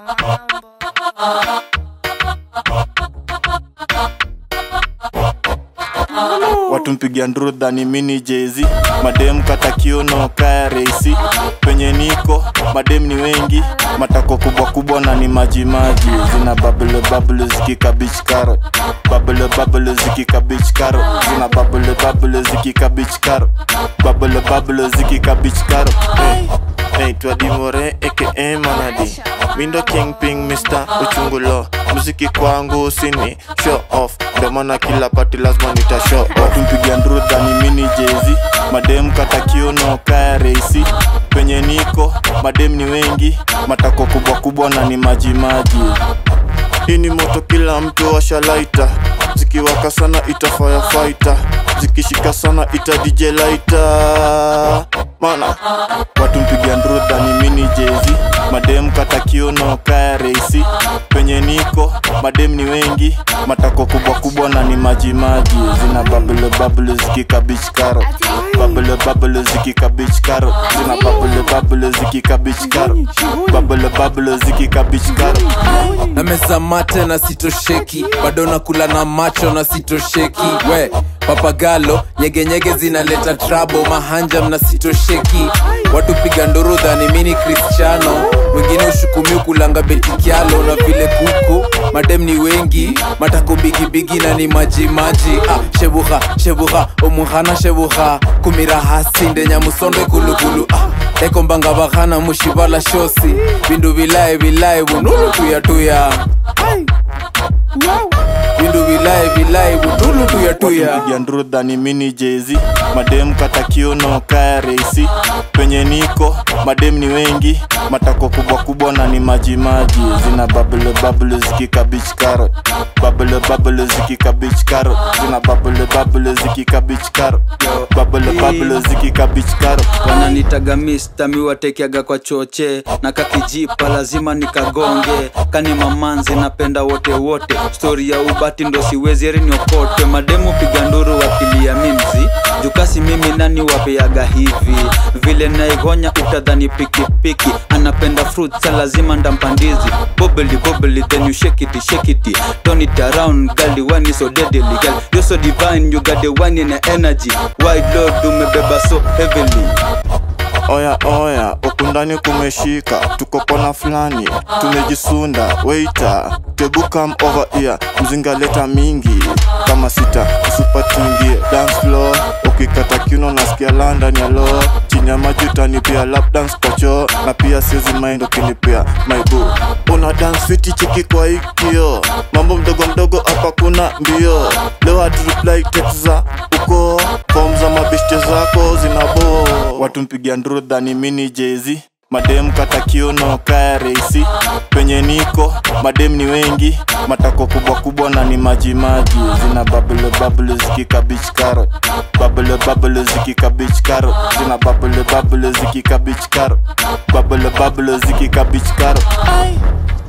watu mpigia ndrudha ni mini jezi madem kata kiuno kaya reisi penye niko madem ni wengi matako kubwa kubwa na ni majimaji zina babule babule zikika beach carrot babule babule zikika beach carrot zina babule babule zikika beach carrot babule babule zikika beach carrot hey. Hey, twadimore aka manadi mindo kingping mr uchungulo muziki kwangu sini show off ndo maana kila pati lazima nita show off watu mpiga ndrudha ni mini jezi madem kata kiuno kaya reisi penye niko madem ni wengi matako kubwa kubwa na ni majimaji hii ni moto kila mtu washalaita zikiwaka sana ita firefighter zikishika sana ita dj laita mana watu mpiga ndrudha ni mini jezi madem kata kiuno kaya reisi penye niko madem ni wengi matako kubwa kubwa na ni majimaji zina babule babule zikika beach carrot babule babule zikika beach carrot zina babule babule zikika beach carrot babule babule zikika beach carrot na meza mate na sitosheki bado nakula na macho na sitosheki we papagalo nyegenyege zinaleta trabo mahanjam na sitosheki watu piga ndurudha ni mini cristiano wengine ushukumiu kulanga betikialo na vile kuku madem ni wengi matako bigibigi na ni majimaji ah, shebuha shebuha omuhana shebuha kumirahasi ndenyamusonde kulukulu ah, ekombanga bahana mushivala shosi bindu vilae vilae bunulu tuyatuya bindu vilae vilae bunulu tuyatuya mpiga ndrudha ni mini jezi madem kata kiuno kaya reisi penye niko madem ni wengi matako kubwa kubwa na ni majimaji zina babule babule zikika beach carrot babule babule zikika beach carrot zina babule babule zikika beach carrot babule babule zikika beach carrot wananitaga mista miwatekiaga kwa choche na kakijipa lazima nikagonge kani mamanzi napenda wote wote stori ya ubati ndo siwezi eriniokote mademu piga nduru wakilia mimzi jukasi mimi nani wapeaga hivi vile naigonya utadhani pikipiki anapenda fruit sa lazima ndampandizi bobeli bobeli then you shake it shake it turn it around girl the one is so deadly girl you're so divine you got the one in the energy wide load umebeba so heavily oya oya ukundani kumeshika tuko kona fulani tumejisunda weita tebu come over here mzinga leta mingi kama sita kusupa tuingie dance floor ukikata kiuno nasikia london ya lo chini ya maji utanipia lap dance kwa choo na pia siezi mind ukinipia maibu una dance fiti chiki kwa ikio mambo mdogo mdogo hapa kuna mbio leo hatu reply text za uko fom za mabishte zako zinabo watu mpigia ndrudha ni mini jezi madem kata kiuno kaya reisi penye niko madem ni wengi matako kubwa kubwa na ni majimaji zina babule babule zikika beach carrot babule babule zikika beach carrot zina babule babule zikika beach carrot babule babule zikika beach carrot